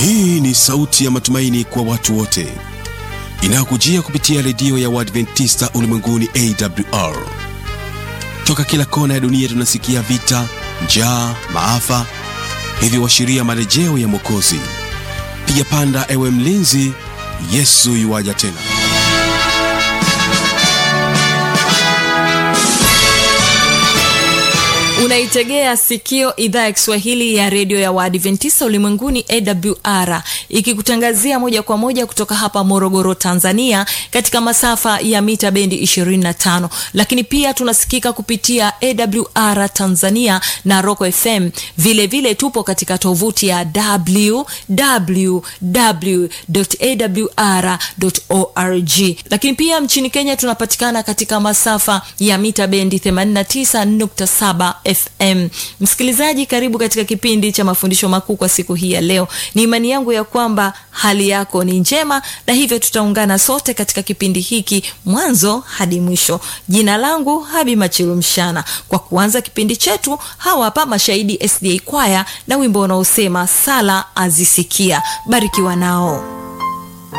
Hii ni sauti ya matumaini kwa watu wote inayokujia kupitia redio ya Waadventista ulimwenguni AWR. Toka kila kona ya dunia tunasikia vita, njaa, maafa, hivyo washiria marejeo ya Mwokozi. Piga panda, ewe mlinzi, Yesu yuwaja tena. unaitegea sikio idhaa ya kiswahili ya redio ya waadventista ulimwenguni awr ikikutangazia moja kwa moja kutoka hapa morogoro tanzania katika masafa ya mita bendi 25 lakini pia tunasikika kupitia awr tanzania na roco fm vilevile vile tupo katika tovuti ya www.awr.org lakini pia nchini kenya tunapatikana katika masafa ya mita bendi 89.7 fm msikilizaji karibu katika kipindi cha mafundisho makuu kwa siku hii ya leo ni imani yangu ya kwamba hali yako ni njema na hivyo tutaungana sote katika kipindi hiki mwanzo hadi mwisho jina langu habi machilu mshana kwa kuanza kipindi chetu hawa hapa mashahidi sda kwaya na wimbo unaosema sala azisikia barikiwa nao